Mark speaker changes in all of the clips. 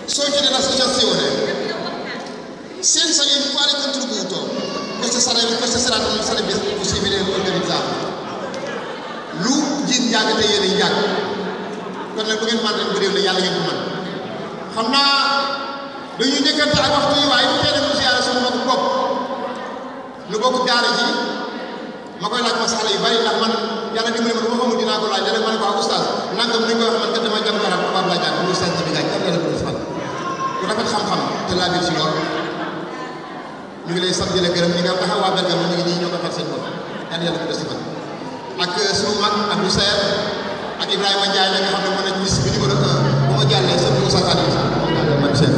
Speaker 1: soci dell'associazione senza il quale contributo questo sarebbe, questa serata non sarebbe possibile organizzarla lu jiit njàng te yéen a njàng kon nag bu ngeen mën rek bëriw la yàlla ngeen ko mën xam naa dañuy njëkkante ak waxtu yi waaye bu tee dem siyaare sama mbokk bopp lu bokk daara ji ma koy laaj masala yu bari ndax man yàlla dimbali ma du ma xamul dinaa ko laaj rek ma ne ko ah oustaz nangam ni ñu koy wax man kat dama jàng arab tubaab laa jàng oustaz bi gaaj am la ko defal ku rafet xam-xam te laa biir si lool ñu ngi lay sant di la gërëm ñi nga taxaw waa Bergamo ñu ngi nii ñoo ko far seen bopp yàlla yàlla ko des defal ak sunu mag Abdou Sayer ak Ibrahima Ndiaye la nga xam ne mën nañu bis bi numéro un bu ma jàllee sa Moussa Kadi man chef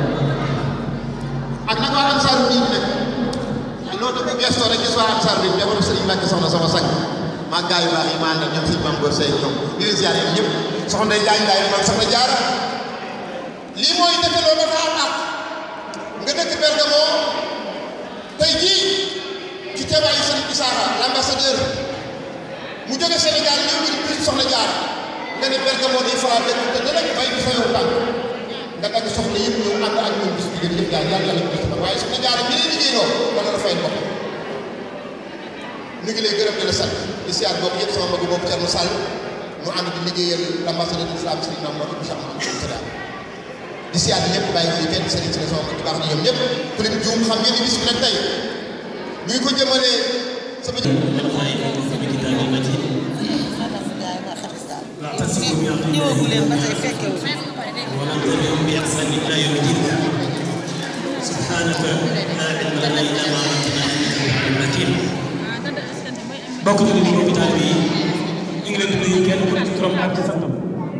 Speaker 1: ak nag waa Ansaaru Diin nag loolu tamit gestoo rek gis waa Ansaaru Diin jamono Sëriñ Mbàkke soxna sama sang maa gaa yu baax yi maa àndal ñoom sëñ Mame Gor Seye ñoom di leen ziar ñëpp soxna Ndeye Ndiaye Ndiaye man soxna Jaara lii mooy dëkkaloo dafa am ak nga dëkk Bergamo tey jii ci teewaayu Sëriñ Isaaxa l'ambassadeur mu jóge Sénégal ñëw ñu di soxna jaar nga ne Bergamo day faral dëkk te dana bay bi fa yow tànk nga dagg soxla yëpp ñëw ànd ak ñoom bis bi ngeen yëpp daal yàlla yàlla bis waaye soxna jaar bi lay liggéeyloo wala la fay bopp ñu ngi lay gërëm di la sant di siyaar boobu yëpp sama magu boobu Thierno Sall mu ànd di liggéeyal l'ambassadeur de l'islam Serigne Mamadou Mouhamed Cheikh Mouhamadou Sada di siyaar ñëpp bàyyi fi kenn Serigne Sall sama mag baax na ñoom ñëpp ku leen juum xam ngeen ni bis bi nag tey ñu ngi ko jëmalee sama
Speaker 2: ñëwagu leen ba tey fekkewu
Speaker 3: وننظرهم بإحسان إلى يوم الدين سبحانك لا علم لنا إلا ما علمتنا إنك أنت العليم الحكيم bokk na ni mbokki taalibe yi ñu ngi leen di nuyu kenn ku ne ci turam ak ci santam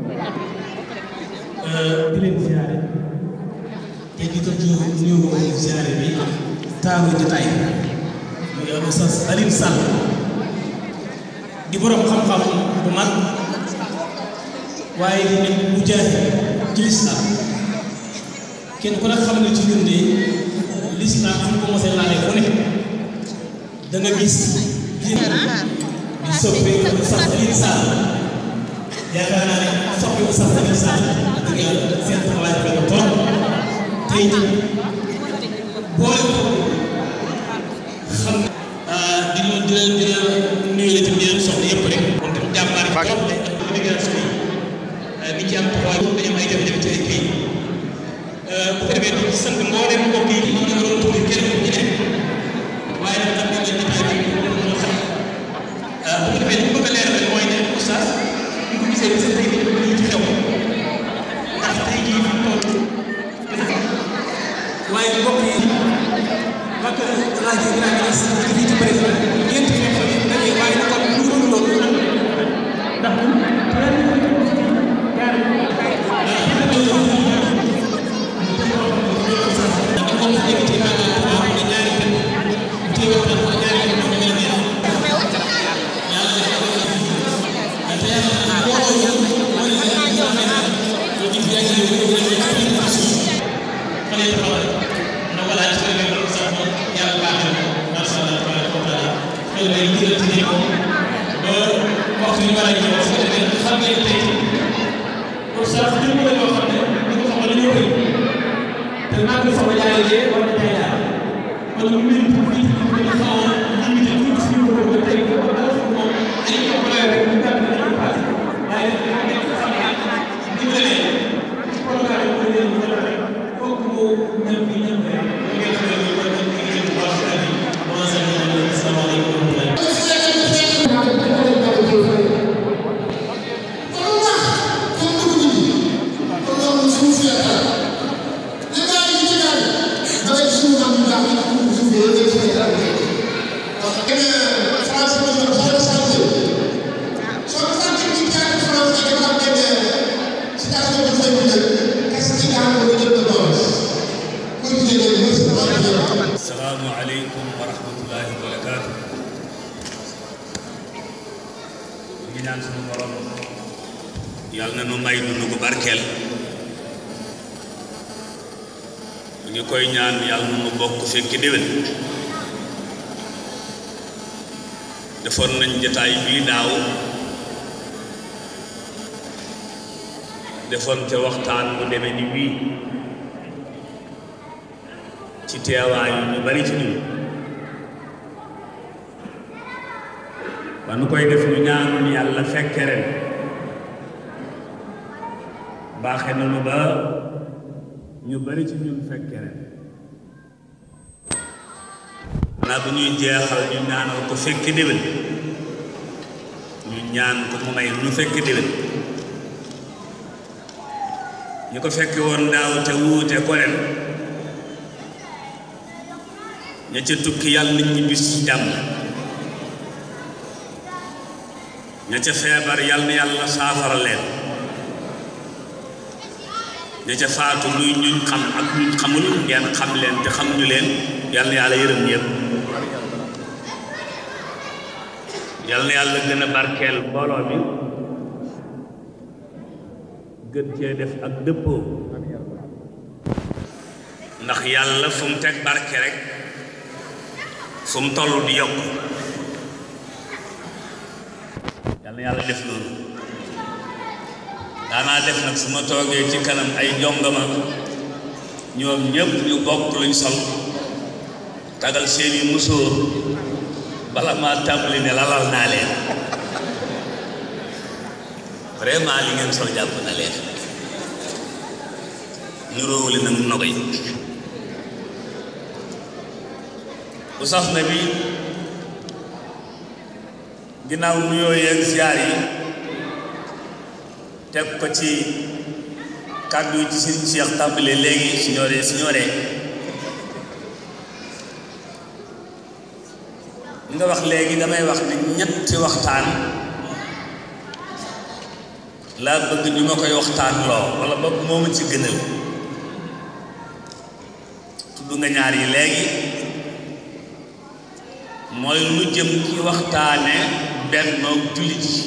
Speaker 3: di leen ziare te di ko nuyu ziare bi taaru jotaay muy al Oustaz Alioune Sall di borom xam-xam bu mag waaye di nekk bu jaay ci lislaam kenn ku ne xam ne ci ñun de lislaam fu ñu ko mosee laalee fu ne da nga gis di soppi sax Alioune Sall yaakaar naa ne soppi sax Alioune Sall dëgg yàlla seen taxawaay rafet na trop tey boole ko xam di la di la di la nuyu la tamit di leen soxla yëpp rek moom tam jàmbaar yi trop de ak immigration yi ni ci am taxawaay dañu am ay jafe-jafe ci ay kayit bu ko defee di sant mboolem mbokk yi ñu ngi doon tuuri kenn ku ci nekk waaye nag xam nañ ne jotaay bi moo xam bu ko defee li ñu bëgg a leeral mooy ne oustaz ñu ko gisee gis tey dañu bëgg ci xew ndax tey jii fi mu toll waaye mbokk yi mag laaj yi dinaa gën a sant fii ci bëri ñeenti xew yi dañuy waaye nag kon lu dul loolu ndax
Speaker 4: asalaamaaleykum wa rahmatullahi wa barakaatu ñu ngi ñaan sunu borom yàlla na nu may dund gu barkeel ñu ngi koy ñaan yàlla na nu bokk fekki déwén defoon nañ jataay bii daaw defoon ca waxtaan bu demee ni wii ci teewaayu ñu bari ci ñun ba nu koy def ñu ñaanul yàlla fekke ren baaxe na nu ba ñu bari ci ñun fekke ren xanaa bu ñuy jeexal ñu ñaanal ko fekke déwén ñu ñaan ko mu may ñu fekke déwén ñu ko fekke woon daaw te wuute ko ren ña ca tukki yàlla nañ ñu bis ci jàmm ña ca feebar yàlla na yàlla saafara leen ña ca faatu luy ñuñ xam ak ñuñ xamul ngeen xam leen te xamuñu leen yàlla na yàlla yërëm ñëpp yàlla na yàlla gën a barkeel mbooloo mi gën cee def ak dëppoo ndax yàlla fu mu teg barke rek fu mu toll di yokk yàlla na yàlla def loolu daanaa def nag su ma toogee ci kanam ay jongama ñoom ñëpp ñu bokk luñ sol tagal seeni musóor bala maa tàmbali ne lalal naa leen vraiment li ngeen sol jàpp na leen ñu róowuli nag nogoy bu sax na bi ginnaaw nuyoo yeeg ziar yi teg ko ci kàddu yi ci seen Cheikh tàmbale léegi siñoore siñoore nga wax léegi damay wax ne ñetti waxtaan laa bëgg ñu ma koy waxtaan loo wala boog moo ma ci gënal tudd nga ñaar yi léegi mooy lu jëm ci waxtaane bennoog jullit yi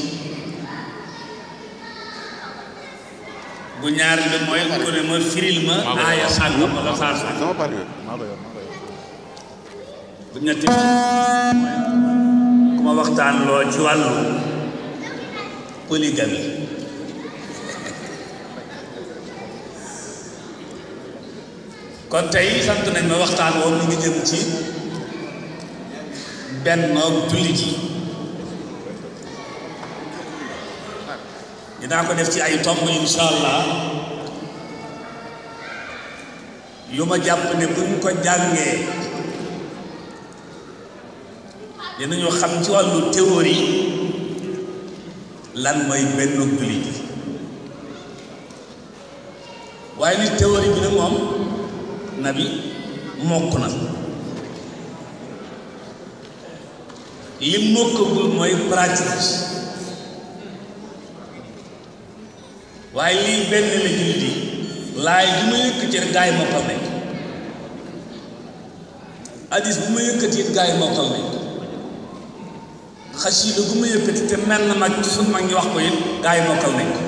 Speaker 4: bu ñaar bi mooy ku ne ma firil ma aaya sàngam wala saar sàngam bu ñetti ku ma waxtaan loo ci wàllu polygamie kon tey sant nañ ma waxtaan woon mu ngi jëm ci bennoog jullit yi dinaa ko def ci ay tomb insha allah yu ma jàpp ne buñ ko jàngee dinañu xam ci wàllu théorie lan mooy bennoog jullit yi waaye ni théorie bi nag moom nabi mokk na li mokkagul mooy pratique waaye lii benn la jullit yi laay bu ma yëkkati rek gaa yi mokkal nañ hadis bu ma yëkkati it gaa yi mokkal nañ xasida bu ma yëkkati te mel na mag ci suñ mag ñi wax ko it gaa yi mokkal nañ ko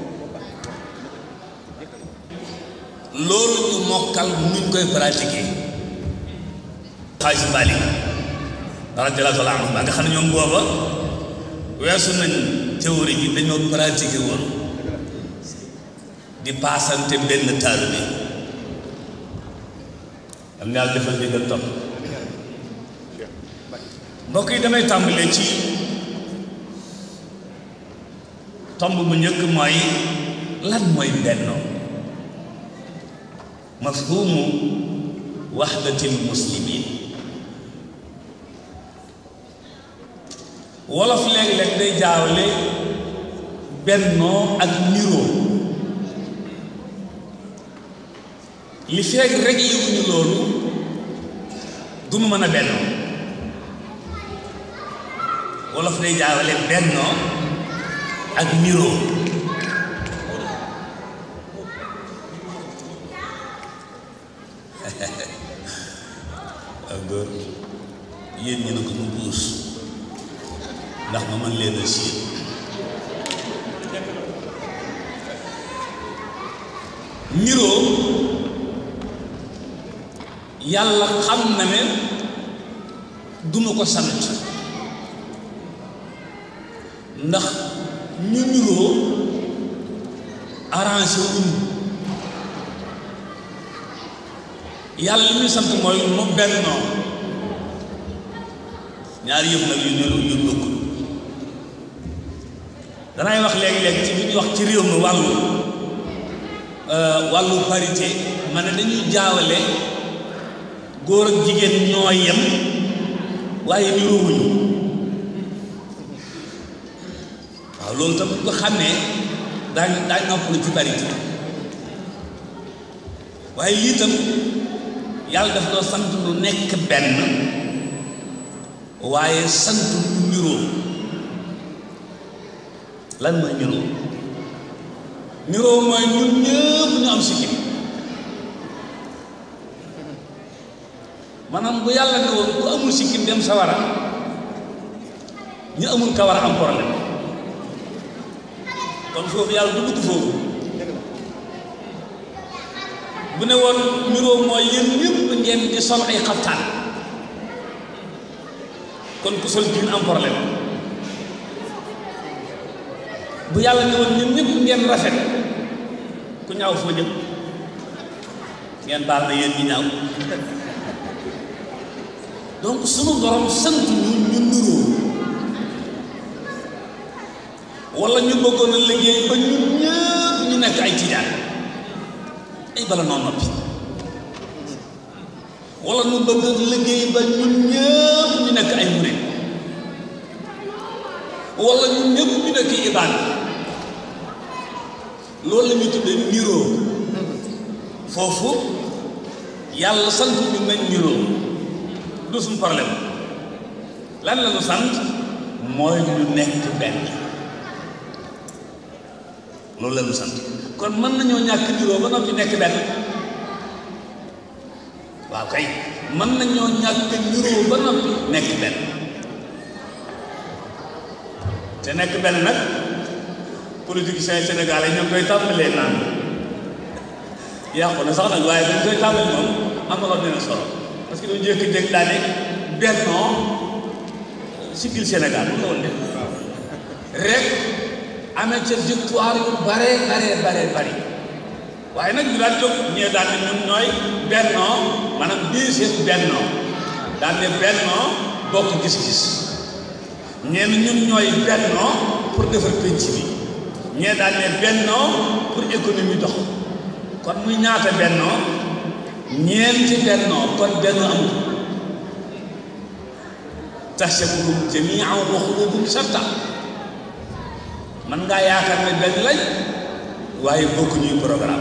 Speaker 4: loolu ñu mokkal nuñ koy pratiquer xaalis Malik radiyallaahu taala anhu ba nga xam ne ñoom booba weesu nañ théorie bi dañoo pratiquer woon di paasante benn taal bi am na yàlla defal déggal topp mbokk yi damay tàmbalee ci tomb bu njëkk mooy lan mooy bennoo mafhumu waxdatil muslimin wolof léeg-léeg day jaawle bennoo ak niroo li feeg rek yëguñu loolu du mu mën a bennoo wolof day jaawle bennoo ak niroo ak góor yéen ñi ne ko mu puus ndax ma mën leen a siit niroo yàlla xam na ne duma ko sant ndax ñu niroo arrangé wuñ yàlla li muy sant mooy mu bennoo ñaari yëf nag yu ne yu bokkul danay wax léegi-léegi ci bi ñuy wax ci réew mi wàllu wàllu parité ma ne dañuy jaawale góor ak jigéen ñoo yem waaye niroowuñu waaw loolu tam bu ko xamee daañ daañ noppalu ci parité waaye lii tam yàlla daf doo sant lu nekk benn waaye sant lu niroo lan mooy niroo niroo mooy ñun ñëpp ñu am sikkim maanaam bu yàlla ne woon ku amul sikkim dem sawara ñu amul kawar am problème kon foofu yàlla du dugg foofu bu ne woon niroo mooy yéen ñëpp ngeen di sol ay xaftaan kon ku sol jiin am problème bu yàlla ne woon ñun ñëpp ngeen rafet ku ñaaw foo jëm ngeen baal na yéen ñi ñaaw donc sunu borom sant ñu ñu niroo wala ñu bëggoon a liggéey ba ñun ñëpp ñu nekk ay tijaan ay bala noo noppi wala ñu bëgg a liggéey ba ñun ñëpp ñu nekk ay murid wala ñun ñëpp ñu nekk ibaad loolu la ñuy tuddee niroo foofu yàlla sant ñu nañ niroo du suñu problème lan la ñu sant mooy ñu nekk benn loolu la ñu sant kon mën nañoo ñàkk niroo ba noppi nekk benn waaw kay mën nañoo ñàkk niroo ba noppi nekk benn te nekk benn nag politiciens sénégalais ñoo koy tàmbalee naan yàqu na sax nag waaye dañ koy tàmbali moom am na loo dina solo parce que dañu jékki-jékki daane bennoo siggil Sénégal lu la woon de rek amee ca victoire yu bare bare bare bari waaye nag ñu daan jóg ñee daan ne ñun ñooy bennoo maanaam bii seen bennoo daan ne bennoo bokk gis-gis ñeen ñun ñooy bennoo pour defar penc bi ñee daan ne bennoo pour économie dox kon muy ñaata bennoo ñeenti bennoo kon benn amul tahsabuhum jamii'an wa quluubuhum shattaa man ngaa yaakaar ne benn lañ waaye bokkuñuy programme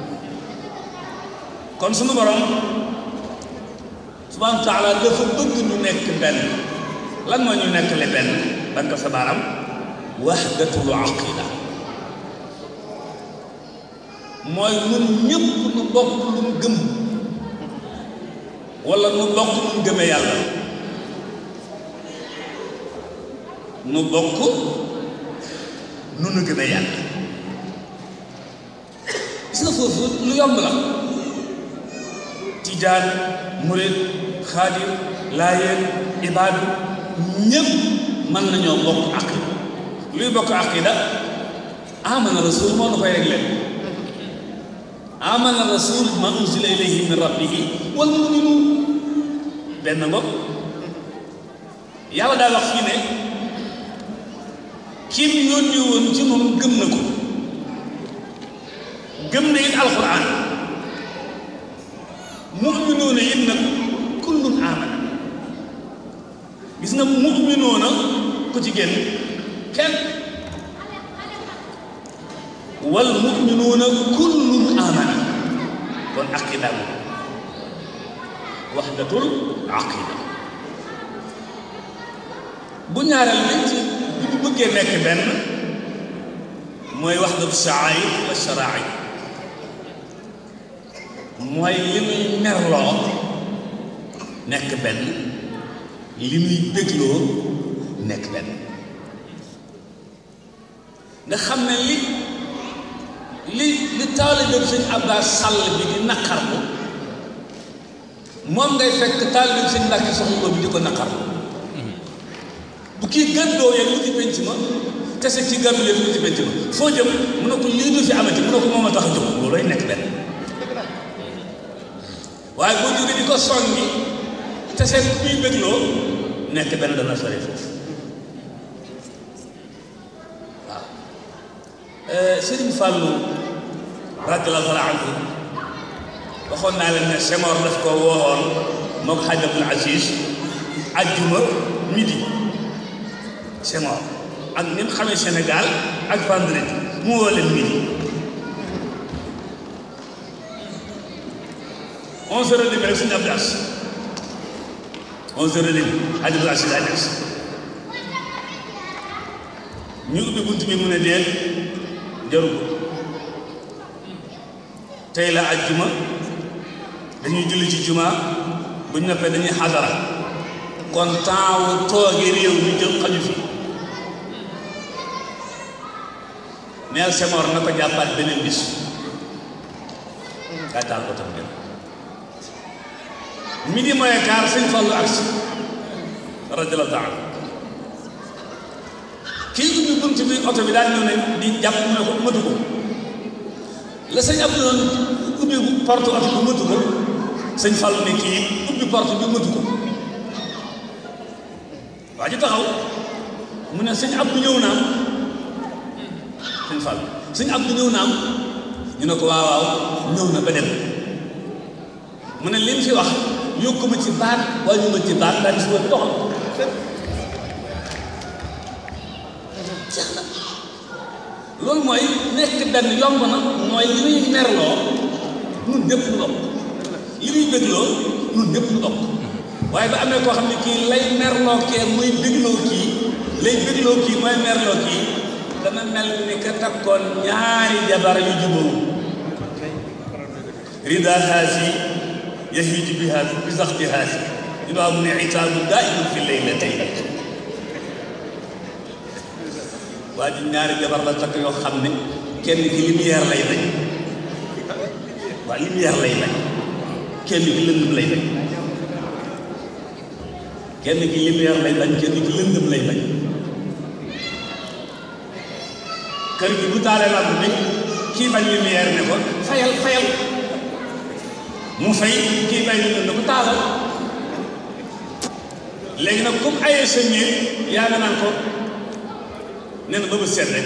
Speaker 4: kon sunu borom subhaanahu wa taala dafa bëgg ñu nekk benn lan moo ñu nekk le benn ban ko sa baaram wahdatul aqida mooy ñun ñëpp nu bokk lu mu gëm wala nu bokk lu mu gëmee yàlla nu bokk nu nu gëmee yàlla gis nga foofu lu yomb la tijaan murid xaadir laayeen ibaadu ñëpp mën nañoo bokk aqida luy bokk aqida amana rasul moo nu koy réglé amana rasul ma unzila ilayhi min rabbihi wal muminuun benn bopp yàlla daa wax fii ne kim yónni woon ci moom gëm na ko gëm na it alquran muminuuna it nag kullun amana gis nga muminuuna ku ci génn kenn wal muminuuna kullun amana kon aqida moom waxdatul aqida bu ñaareel bi ci bi ñu bëggee nekk benn mooy waxdatu sha'air wa shara'i mooy li muy merloo nekk benn li muy bégloo nekk benn nga xam ne li li li taalibeem sëñ Abbas Sall bi di naqarlu moom ngay fekk taalibeem sëñ Mbàkke Soxna Lo bi di ko naqarlu bu kii gëddoo yéen lu ci penc ma kese ci gàddu yéen lu ci penc ma foo jëm mu ne ko lii du fi amati mu ne ko moom a tax a jóg loolooy nekk benn waaye boo jógee di ko songi te seen ku muy bégloo nekk benn dana sori foofu waaw Sëriñ Fàllu radiyallaahu taala anhu waxoon naa leen ne Senghor daf ko woowoon moo ko Hadj Abdoul Aziz ajjuma midi Senghor ak ni mu xamee Sénégal ak vendredi mu woo leen midi onze heures et demie rek suñu Abdou Aziz onze heures et demie Hadj Abdoul Aziz ay des ñu ubbi bunt bi mu ne deel jaru ko tey la ajjuma dañuy julli ci juma bu ñu noppee dañuy xadara kon temps wu toogee réew mi jël xaju fi neel Senghor na ko jàppaat beneen bis kaa taal ko tam dem midi mooy kaar sëñ Fallu agsi radiyallaahu taala kii ubbi bunt bi oto bi daal ñëw ne di jàpp mu ne ko mëtu ko la sëñ Abdou doon ubbi porte oto bi mëtu ko sëñ Fallu ne kii ubbi porte bi mëtu ko waa ji taxaw mu ne sëñ Abdou ñëw naam sëñ Fallu sëñ Abdou ñëw naam ñu ne ko waaw waaw ñëw na ba dem mu ne li mu fi wax yokku ma ci baat waaye ñu ma ci baat daal di si woon doxal jeex na loolu mooy nekk benn yomb na mooy li ñuy merloo ñun ñëpp ñu bokk li ñuy bégloo ñun ñëpp ñu bokk waaye ba amee koo xam ne kii lay merloo kee muy bégloo kii lay bégloo kii mooy merloo kii dana mel ni ka takkoon ñaari jabar yu jubóo rida haasi yahiju bi haasi bi saxti haasi ñu ne mu ne itaabu daa'imun fi laylatayni waa ji ñaari jabar la takk yoo xam ne kenn ki lumière lay bañ waa lumière lay bañ kenn ki lëndëm lay bañ kenn ki lumière lay bañ kenn ki lëndëm lay bañ kër gi bu taalee lamp bi kii bañ lumière ne ko fayal fayal mu fay kii bañ lëndëm ne ko taalal léegi nag comme ayee sa ñeeg yaa nga naan ko nee na ba bët seet rek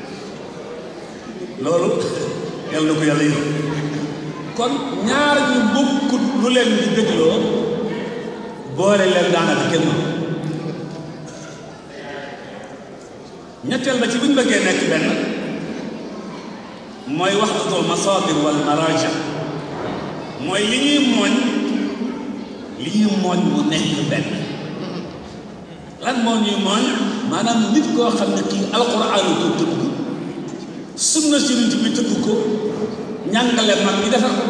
Speaker 4: loolu yàlla na ko yàlla yërëm kon ñaar ñu bokkut lu leen di dégloo boole leen daanaka kenn ñetteel ba ci bu ñu bëggee nekk benn mooy waxdatul masaadir wal maraaja mooy li ñuy mooñ li ñuy mooñ mu nekk benn lan moo ñuy mooñ maanaam nit koo xam ne kii alxuraan ko tëgg sunna si nit bi tëgg ko ñàngale mag ñi defar ko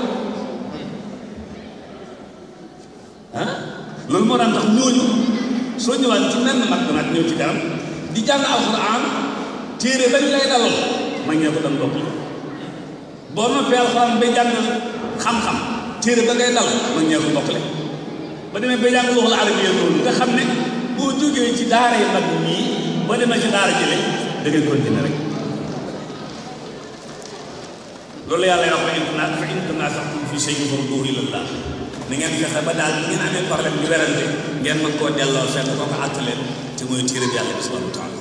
Speaker 4: ah loolu moo daan tax ñooñu soo ñëwaat ci menn mag nag ñëw ci kanam di jàng alxuraan téere bañ lay dalal ma ñee ko doon bokk boo noppee alxuraan ba jàng xam-xam téere ba ngay dal ma ñee ko bokkle ba demee ba jàng loolu arabiya loolu nga xam ne boo jógee ci daara yi mag ñii boo demee ci daara jële da ngay continuer rek loolu yàlla wax fa in fa in tanaaza'tum fii shay'in farudduuhu ilallah ni ngeen fexe ba daal ngeen amee problème di werante ngeen mën koo delloo fenn koo ko àtte leen te mooy téere bi yàlla bi subhanahu wa taala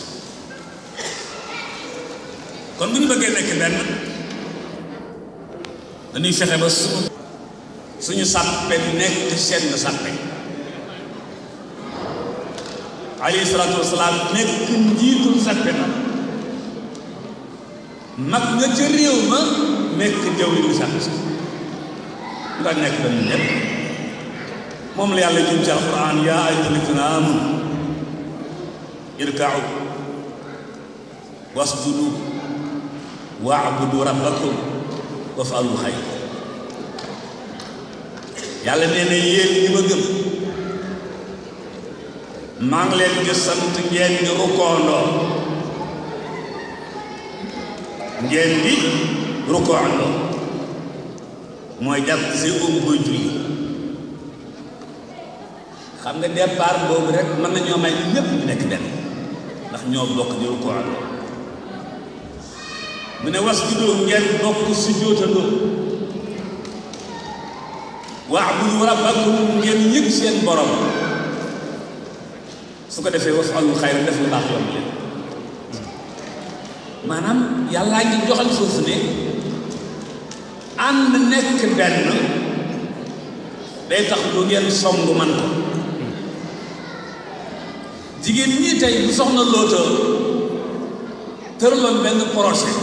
Speaker 4: kon bu ñu bëggee nekk benn dañuy fexe ba suñu suñu sàppe nekk seen sàppe alayhi salaatu wasalaam nekk njiitul sàppe na mag nga ca réew ma nekk jawriñu sàppe si nga nekk dañu ñëpp moom la yàlla jëm ci alquran yaa ayyuhal lazina aamanu irka'u wasjudu wa'budu rabbakum waf'alu xayr yàlla nee na yéen ñi ma gëm maa ngi leen di sant ngeen di rukkoondoo ngeen di rukkoondoo mooy jàpp si um koy julli xam nga départ boobu rek mën nañoo may ñëpp ñu nekk benn ndax ñoo bokk di rukkoondoo mu ne was juddoo ngeen bokk si jóotandoo wa'budu rabbakum ngeen yëg seen borom su ko defee waf'alul xayra def lu baax yomb leen maanaam yàllaa ngi joxal foofu ne ànd nekk benn day tax lu ngeen song man ko jigéen ñi tey bu soxna loota tëraloon benn projet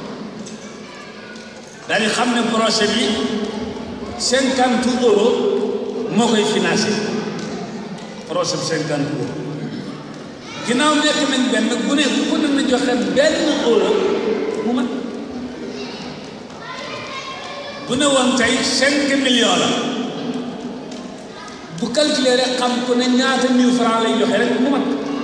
Speaker 4: daal di xam ne projet bi cinquante euro moo koy financé projet bi cinquante euro ginnaaw nekk nañ benn bu ne ku ne na joxe benn euro mu mat bu ne woon tey cinq millions la bu calculer rek xam ku ne ñaata mille francs lay joxe rek mu mat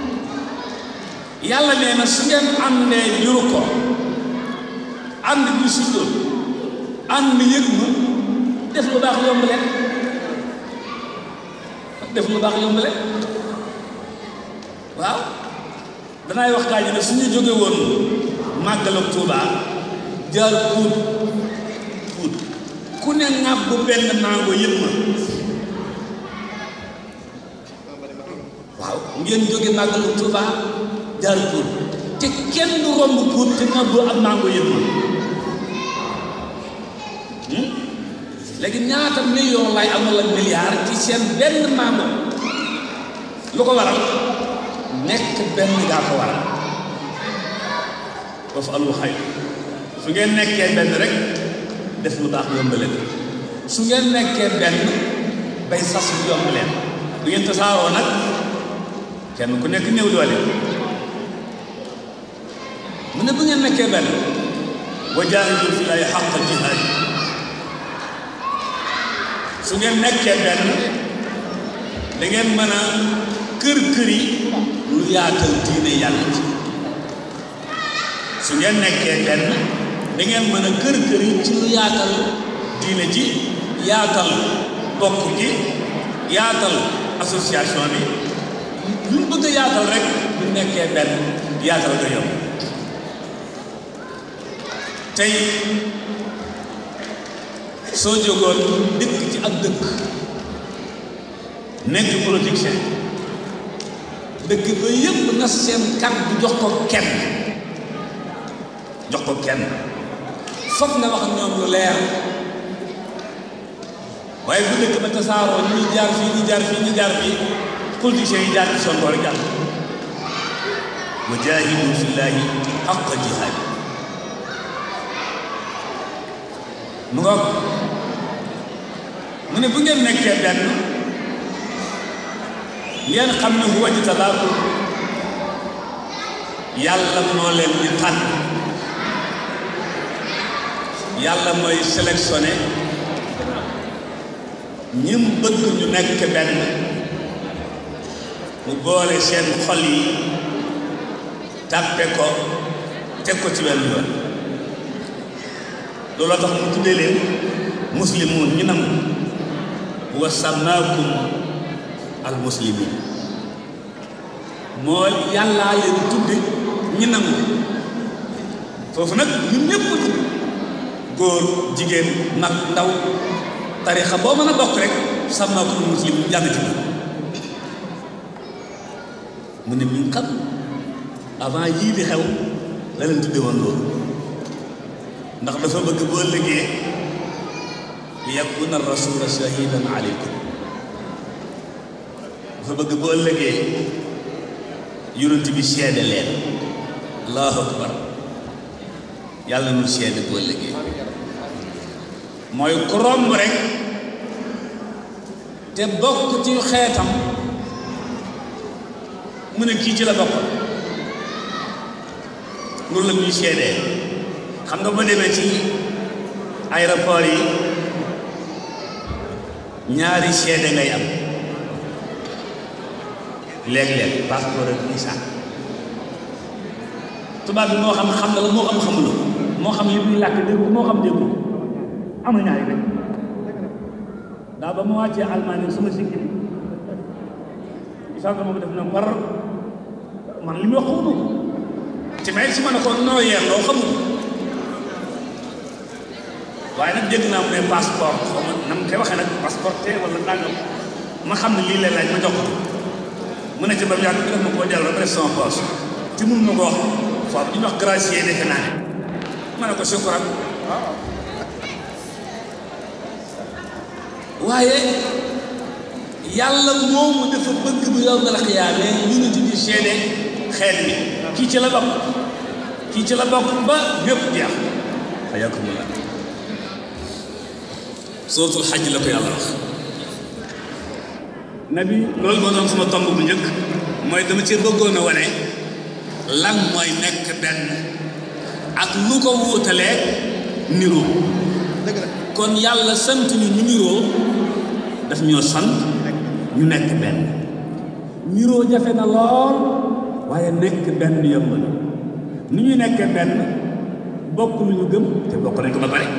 Speaker 4: yàlla nee na su ngeen àndee juru ko ànd bi suddoon ànd yëg ma def lu baax yomb leen def lu baax yomb leen waaw danaay wax gaa yi ne suñu jóge woon màggalam Tuuba jaar puut puut ku ne ŋàbb bu benn mango yëpp ma waaw ngeen jóge màggalam Tuuba jaar puut te kenn du romb puut te ŋàbb ak mango yëpp ma léegi ñaata million lay am wala milliard ci seen benn mango lu ko waral nekk benn gaa ko waral foofu alul xay su ngeen nekkee benn rek def lu baax yomb leen su ngeen nekkee benn bay sas lu yomb leen bu ngeen tasaaroo nag kenn ku nekk néew doole mu ne bu ngeen nekkee benn wa jaahidu fi laahi xaqa jihaad su ngeen nekkee benn da ngeen mën a kër kër yi lu yaatal diine yàlla ci su ngeen nekkee benn da ngeen mën a kër kër yi ci lu yaatal diine ji yaatal bokk gi yaatal association bi lu ñu bëgg a yaatal rek bu nekkee benn yaatal nga yomb tey soo jógoon dëkk ci ak dëkk nekk politicien dëkk ba yëpp na seen kàddu jox ko kenn jox ko kenn foog nga wax ñoom lu leer waaye bu dëkk ba tasaaroo ñuy jaar fii ñu jaar fii ñu jaar fii politiciens yi jaar ci son boor jàll wa jaahidu fillaahi haqqa jihaad mu nga mu ne bu ngeen nekkee benn ngeen xam ne huwa jtabaakum yàlla moo leen di tànn yàlla mooy sélectionné ñim bëgg ñu nekk benn mu boole seen xol yi tàppe ko teg ko ci wenn yoon looloo tax mu tuddee leen muslimuun ñu nangu wa samaakum al muslimin moo yàllaa leen tudde ñi nangu foofu nag ñun ñëpp dugg góor jigéen mag ndaw tarixa boo mën a bokk rek samaakum al muslimin jàng ci mu ne min xam avant yii di xew la leen tudde woon loolu ndax dafa bëgg bu ëllëgee li yakuna rasula shahidan aleykum dafa bëgg bu ëllëgee yonent bi seede leen allahu akbar yàlla nu seede bu ëllëgee mooy ku romb rek te bokk ci xeetam mu ne kii ci la bokk loolu la ñuy seedee xam nga ba demee ci aéroport yi ñaari seede ngay am léeg-léeg passeport ak visa tubaab bi moo xam xam na la moo xam xamuloo moo xam li muy làkk dégg moo xam déggu am na ñaari rek daa ba ma wàccee Allemagne suma sikki bi sànq moom def na par man li muy wax xamuma ko ci may si ma ne ko noo yeer loo xamul waaye nag dégg naa mu ne passeport xaw ma na mu koy waxee nag passeport te wala nangam ma xam ne lii lay laaj ma jox ko mu ne ci ba mu yàgg def ma koo delloo ba def sama poche te mun ma ko wax foofu ñu wax gracier defe naa ne ma ne ko sukkuran waaye yàlla moomu dafa bëgg bu yow mel xiyaamee ñu ngi di seede xeet bi kii ci la bokk kii ci la bokk ba ñëpp jeex xayakumullah sootul xaj la ko yàlla wax nabi loolu moo doon sama tomb bu njëkk mooy dama ci bëggoon a wane lan mooy nekk benn ak lu ko wuutalee niroo kon yàlla sant ñu ñu niroo daf ñoo sant ñu nekk benn niroo jafe na lool waaye nekk benn yomb na ni ñuy nekkee benn bokk lu ñu gëm te bokk nañ ko ba pare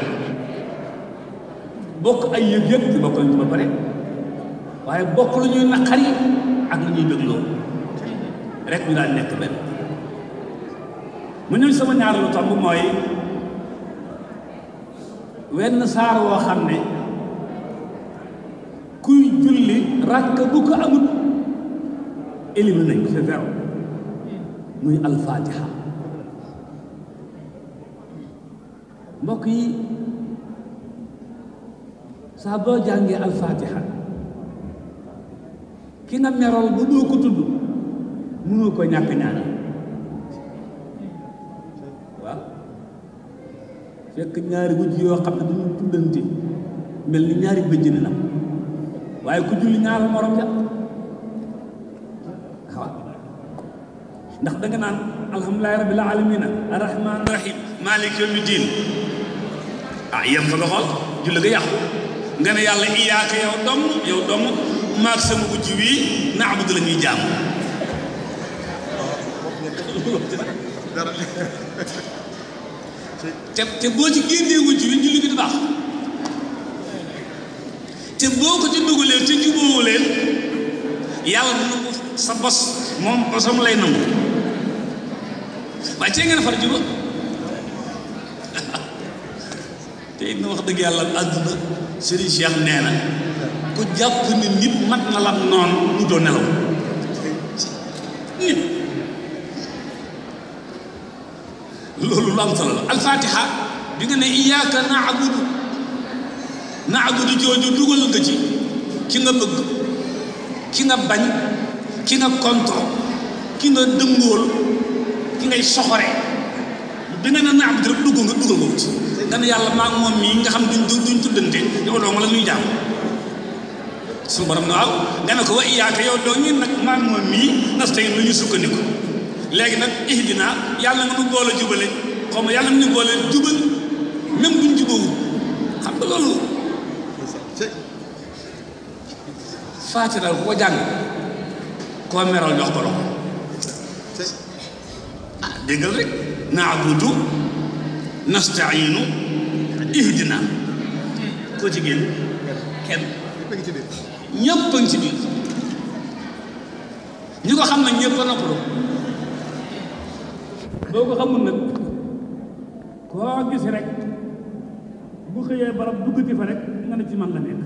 Speaker 4: bokk ay yëg-yëg te bokk nañ ko ba pare waaye bokk lu ñuy naqari ak lu ñuy bégloo rek ñu daal nekk benn mu ñëw sama ñaareelu tomb mooy wenn saar woo xam ne kuy julli ràkk bu ko amul éliminé nañ ko c'est zéro muy alfaatiha mbokk yi saa boo jàngee alfaatiha ki nga merool ba doo ko tudd mënoo ko ñàkk ñaanal waaw fekk ñaari wujj yoo xam ne dañu tuddante mel ni ñaari bëjjën la waaye ku julli ñaaral morom ja waaw ndax da nga naan alhamdulilahi rabbil alamina arrahman rahim malik yawmi din ah yem fa nga xool julli nga yàqu nga ne yàlla iyaaka yow dom yow dom maag sama wujj wii naabudu la ñuy jaam te te boo ci génnee wujj wi julli gi du baax te boo ko ci dugalee te jubóowu leen yàlla du nangu sa bos moom bosam lay nangu waaye tey ngeen far juba te it na wax dëgg yàlla àdduna Serigne Cheikh nee na ku jàpp ni nit mat na la noonu mu doo nelaw nit loolu lu am solo la alfatiha bi nga ne iyyaka na'budu na'budu jooju dugal nga ci ki nga bëgg ki nga bañ ki nga contre ki nga dëngool ki ngay soxore bi nga ne na'budu rek dugg nga dugal nga ci nga ne yàlla maa moom mii nga xam duñ duñ tuddante yow doo nga la ñuy jàmm suñu borom ne waaw nga ne ko wa iyyaka yow doo ñi nag maa moom mii nasta'in lu ñu sukkandiku léegi nag ihdina yàlla nga nu boole jubale xaw ma yàlla nga nu boole jubal même buñ jubawul xam nga loolu faatiral ku ko jàng koo meral jox ko loxo ah déggal rek naabudu nastainu ihdina koo ci génn kenn ñëpp a ngi ci biir ñi ko xam nag ñëpp a noppalu boo ko xamul nag koo gis rek bu xëyee barab duggati fa rek nga ne ci man la nekk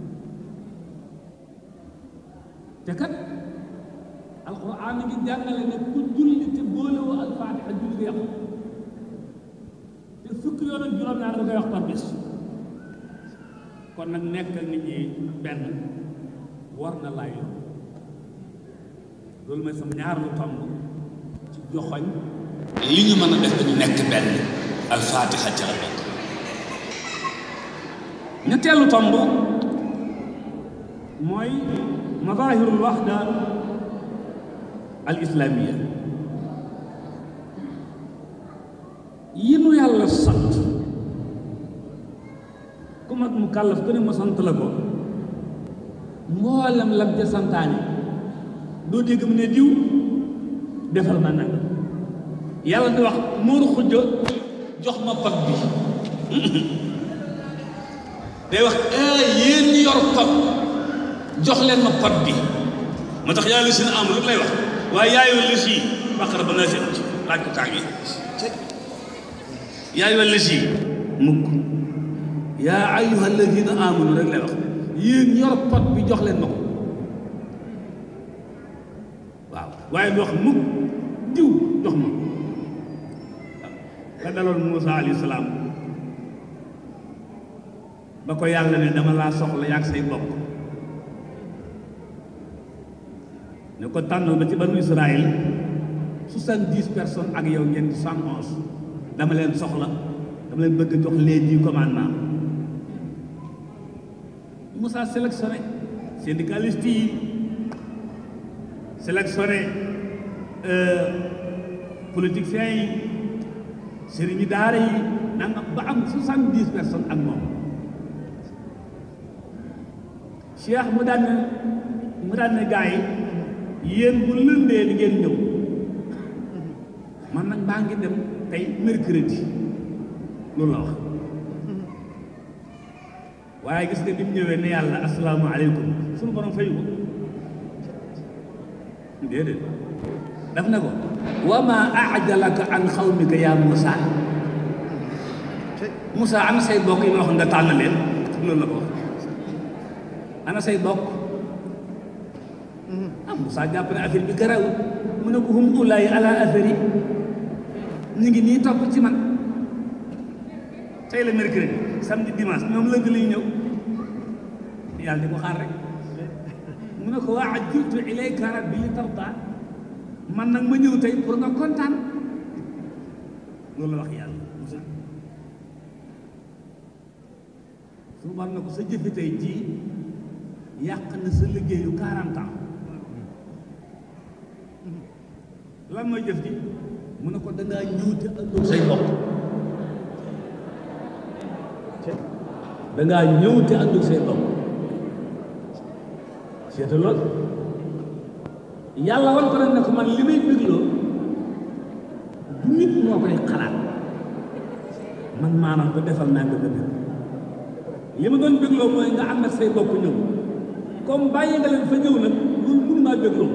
Speaker 4: te kat alxuraan ngi jàngale ne ku julli te boolewoo alfaatiha julli nga yàqu te fukki yoon ak juróom-ñaar da koy wax par bis kon nag nekk nit ñi benn war na laay loolu mooy sama ñaar lu tomb ci joxoñ li ñu mën a def dañu nekk benn alfaatiha ca la bokk ñetteelu tomb mooy mazahirul waxda al islamiya yi nu yàlla sant ku mag mu kàllaf ku ne ma sant la ko mboolem lam ca santaane doo dégg mu ne diw defal ma nag yàlla di wax muuru xujja jox ma pot bi day wax eh yéen ñi yor pot jox leen ma pot bi moo tax yàlla si na am lu lay wax waaye yaayoo lës yi baqara ba naa seen ci laaj ko kaa ngi yaayoo lës yi mukk yaa ayyuha alladina amanu rek lay wax yéen yor pot bi jox leen ma ko waaw waaye du wax mukk diw jox ma ka daloon Muusa alayhi salaam ba ko yàlla ne dama laa soxla yaag say bokk ne ko tànnal ba ci banu Israël soixante-dix personnes ak yow ngeen di cent onze dama leen soxla dama leen bëgg jox les dix commandements Moussa sélectionné syndicaliste yi sélectionné politiciens yi sëriñi daara yi nanga ba am soixante-dix personnes ak moom Cheikh mu daan ne mu daan ne gars yi yéen bu lëndee li ngeen ñëw man nag maa ngi dem tey mercredi loolu la wax waaye gis nga bi mu ñëwee ne yàlla asalaamaaleykum suñu borom fayu ko déedéet daf ne ko wa ma ajalaka an xawmika yaa Moussa Moussa ana say bokk yi ma wax nga tànn leen loolu la ko wax ana say bokk ah Moussa jàpp ne affaire bi garaw mu ne ko hum ulaay ala affaire yi ñu ngi nii topp ci man tey la mercredi samedi dimanche ñoom lënd lay ñëw yàlla di ko xaar rek mu ne ko waa ajjiltu ilayka rabbi li tarda man nag ma ñëw tey pour nga kontaan loolu la wax yàlla Moussa su war na ko sa jëfi tey ji yàq na sa liggéeyu 40 ans lan mooy jëf ji mu ne ko dangaa ñëw te àndoo say bokk dangaa ñëw te àndoo say bokk seeta lool yàlla wan ko nag ne ko man li may bégloo du nit moo koy xalaat man maanaam ko defal naa nga bëgg li ma doon bégloo mooy nga ànd ak say bokk ñëw comme bàyyi nga leen fa ñëw nag loolu mënu maa bégloo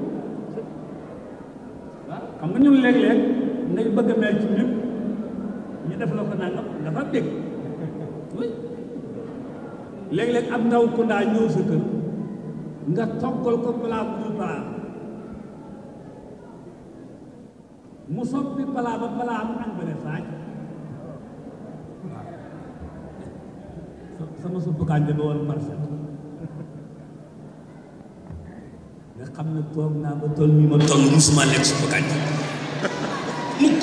Speaker 4: xam nga ñun léeg-léeg ngay bëgg a mel ci nit ñu def la ko nangam dafa dégg oui léeg-léeg ab ndaw ku ndaa ñëw sa kër nga toggal ko palaa bu dul palaa mu soppi palaa ba palaa mu añ ba ne saaj sama suppu kànja ba woon parfait nga xam ne toog naa ba toll nii ma toll musuma lekk suppu kànja mukk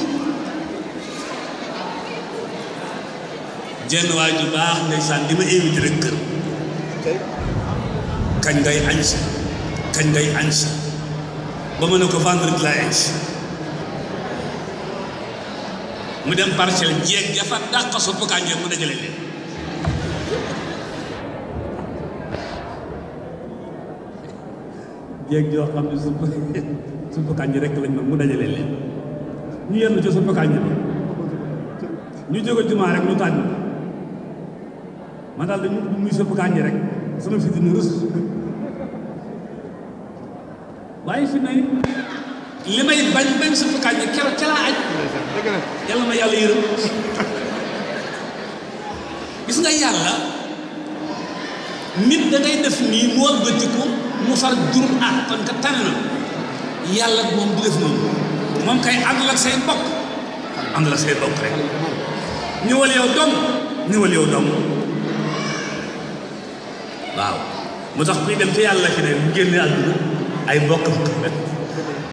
Speaker 4: jenn waay ju baax ndeysaan di ma invité rek kër kañ ngay añ si kañ ngay añ si ba ma ne ko vendredi laay añ si mu dem parcelle jeeg jafa dàq suppu kànja mu dajale leen jéeg joo xam ne supp suppu kànja rek lañ ma mu dajale leen ñu yenn ci suppu kànja bi ñu jóge jumaa rek ñu tànn man daal dañu muy suppu kànja rek sama fi dina rus waaye fi ne li may bañ bañ suppu kànja keroog ca laa aj yàlla ma yàlla yërëm gis nga yàlla nit da ngay def nii mu wëlbatiku mu far jur ah kon ka tane na yàlla moom du def noonu moom kay àndal ak say mbokk àndal ak say mbokk rek ñëwal yow dong ñëwal yow dong waaw mu tax kuy dem ci yàlla fi ne mu génne àdduna ay mbokk